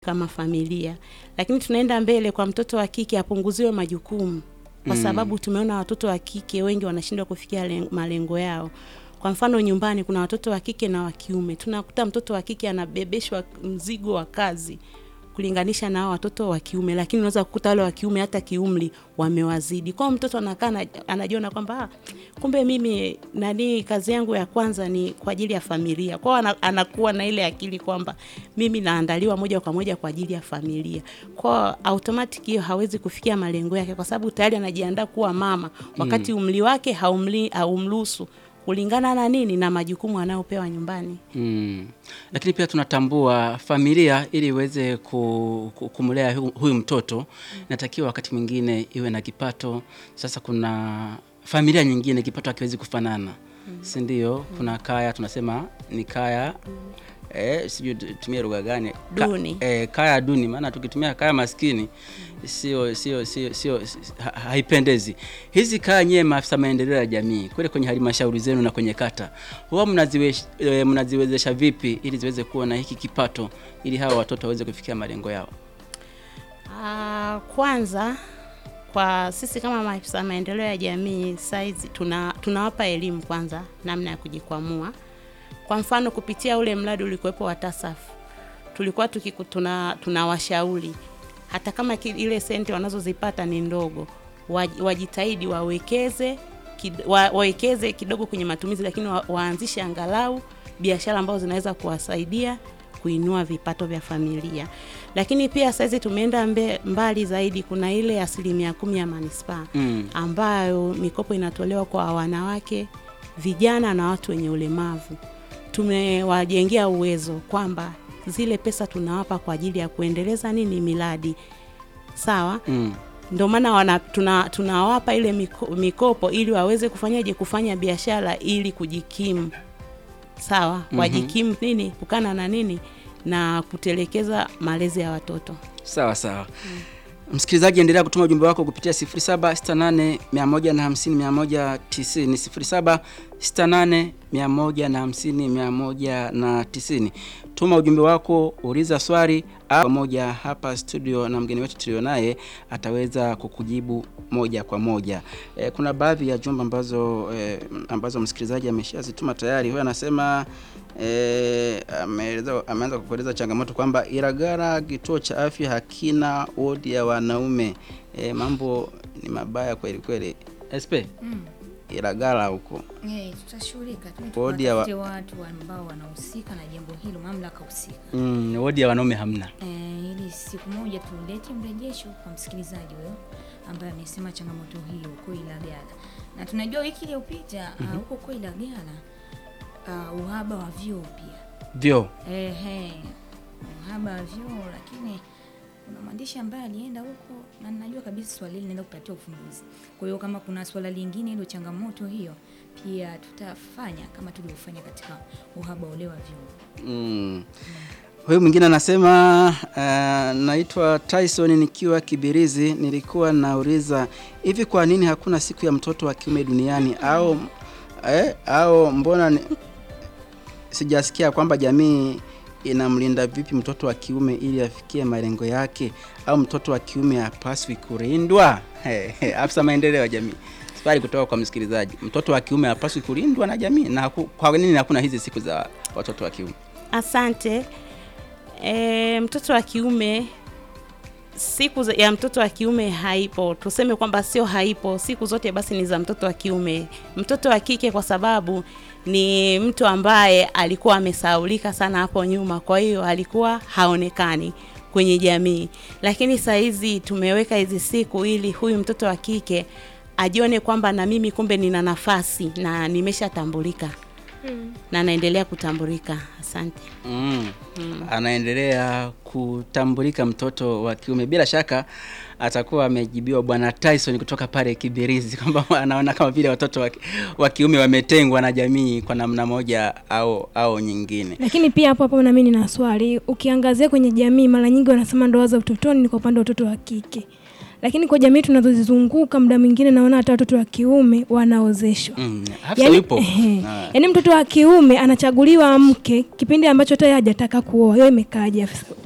kama familia, lakini tunaenda mbele kwa mtoto wa kike apunguziwe majukumu, kwa Mm. sababu tumeona watoto wa kike wengi wanashindwa kufikia len- malengo yao. Kwa mfano nyumbani kuna watoto wa kike na wa kiume, tunakuta mtoto wa kike anabebeshwa mzigo wa kazi kulinganisha na hao watoto wa kiume, lakini unaweza kukuta wale wa kiume hata kiumri wamewazidi. Kwa hiyo mtoto anakaa ana- anajiona kwamba ah, kumbe mimi nani, kazi yangu ya kwanza ni kwa ajili ya familia. Kwa hiyo ana- anakuwa na ile akili kwamba mimi naandaliwa moja kwa moja kwa ajili ya familia. Kwa hiyo automatic hiyo hawezi kufikia malengo yake, kwa sababu tayari anajiandaa kuwa mama, wakati umri wake haumli haumruhusu kulingana na nini na majukumu anayopewa nyumbani. Mm. Lakini pia tunatambua familia ili iweze ku, ku, kumlea hu- huyu mtoto inatakiwa wakati mwingine iwe na kipato. Sasa kuna familia nyingine kipato hakiwezi kufanana, si ndio? Kuna kaya tunasema ni kaya eh, sijui tu- tumie lugha gani Ka- Duni. eh, kaya duni, maana tukitumia kaya maskini sio sio sio sio ha- haipendezi. Hizi kaya nyewe, maafisa maendeleo ya jamii kule kwenye halmashauri zenu na kwenye kata, huwa mnaziwe- eh, mnaziwezesha vipi ili ziweze kuwa na hiki kipato ili hawa watoto waweze kufikia malengo yao? Ah, kwanza kwa sisi kama maafisa maendeleo ya jamii saizi tuna tunawapa elimu kwanza namna ya kujikwamua. Kwa mfano kupitia ule mradi ulikuwepo wa TASAF tulikuwa tukiku, tuna tunawashauri hata kama ki, ile senti wanazozipata ni ndogo, waj- wajitahidi wawekeze kid, wa, wawekeze kidogo kwenye matumizi, lakini wa, waanzishe angalau biashara ambazo zinaweza kuwasaidia kuinua vipato vya familia. Lakini pia saizi tumeenda mbe, mbali zaidi, kuna ile asilimia kumi ya manispaa Mm. ambayo mikopo inatolewa kwa wanawake, vijana na watu wenye ulemavu. Tumewajengea uwezo kwamba zile pesa tunawapa kwa ajili ya kuendeleza nini miradi sawa. Mm. Ndio maana wana tuna, tunawapa ile miko, mikopo ili waweze kufanyaje kufanya biashara ili kujikimu sawa, Mhm. wajikimu nini kukana na nini na kutelekeza malezi ya watoto. Sawa sawa. Msikilizaji, endelea kutuma ujumbe wako kupitia 0768 150 190, 0768 150 190. Tuma ujumbe wako, uliza swali au moja hapa studio, na mgeni wetu tulio naye ataweza kukujibu moja kwa moja. E, kuna baadhi ya jumbe ambazo e, ambazo msikilizaji ameshazituma tayari. Huyo anasema e, ameeleza ameanza kukueleza changamoto kwamba Ilagala kituo cha afya hakina wodi ya wanaume. E, mambo ni mabaya kweli kweli. SP Mm. Ilagala huko Eh, tutashughulika tu Wodi ya wa- tuwatafute watu ambao wanahusika na jambo hilo, mamlaka husika mm, wodi ya wanaume hamna. eh, ili siku moja tulete mrejesho kwa msikilizaji huyo ambaye amesema changamoto hiyo huko Ilagala, na tunajua wiki iliyopita ah, huko huko Ilagala ah, uhaba wa vyoo pia Vyo Ehe, uhaba wa vyoo, lakini kuna mwandishi ambaye alienda huko na ninajua kabisa swali hili linaenda kupatia ufumbuzi. Kwa hiyo kama kuna swala lingine hilo, changamoto hiyo pia tutafanya kama tulivyofanya katika uhaba ule wa vyoo. Mm. Huyu mwingine anasema uh, naitwa Tyson nikiwa Kibirizi. Nilikuwa nauliza hivi, kwa nini hakuna siku ya mtoto wa kiume duniani au eh, au mbona ni, sijasikia kwamba jamii inamlinda vipi mtoto wa kiume ili afikie malengo yake, au mtoto wa kiume hapaswi kulindwa? Hey, hey, afisa maendeleo ya jamii. Swali kutoka kwa msikilizaji, mtoto wa kiume hapaswi kulindwa na jamii na haku, kwa nini hakuna hizi siku za watoto wa kiume? Asante. E, mtoto wa kiume siku za- ya mtoto wa kiume haipo, tuseme kwamba sio haipo, siku zote basi ni za mtoto wa kiume. Mtoto wa kike kwa sababu ni mtu ambaye alikuwa amesahaulika sana hapo nyuma, kwa hiyo alikuwa haonekani kwenye jamii, lakini saa hizi tumeweka hizi siku ili huyu mtoto wa kike ajione kwamba na mimi kumbe nina nafasi na nimeshatambulika na naendelea kutambulika. Asante. Mm. Anaendelea kutambulika mtoto wa kiume. Bila shaka atakuwa amejibiwa Bwana Tyson kutoka pale Kibirizi kwamba anaona kama vile watoto wa, wa kiume wametengwa na jamii kwa namna moja au au nyingine. Lakini pia hapo hapo na mimi nina swali. Ukiangazia kwenye jamii, mara nyingi wanasema ndoa za utotoni ni kwa upande wa watoto wa kike, lakini kwa jamii tunazozizunguka, muda mwingine naona hata watoto wa kiume wanaozeshwa. Mm. Hafsa yupo. ehe. Ah. yaani mtoto wa kiume anachaguliwa mke kipindi ambacho hata yeye hajataka kuoa. Hiyo imekaaje afisa-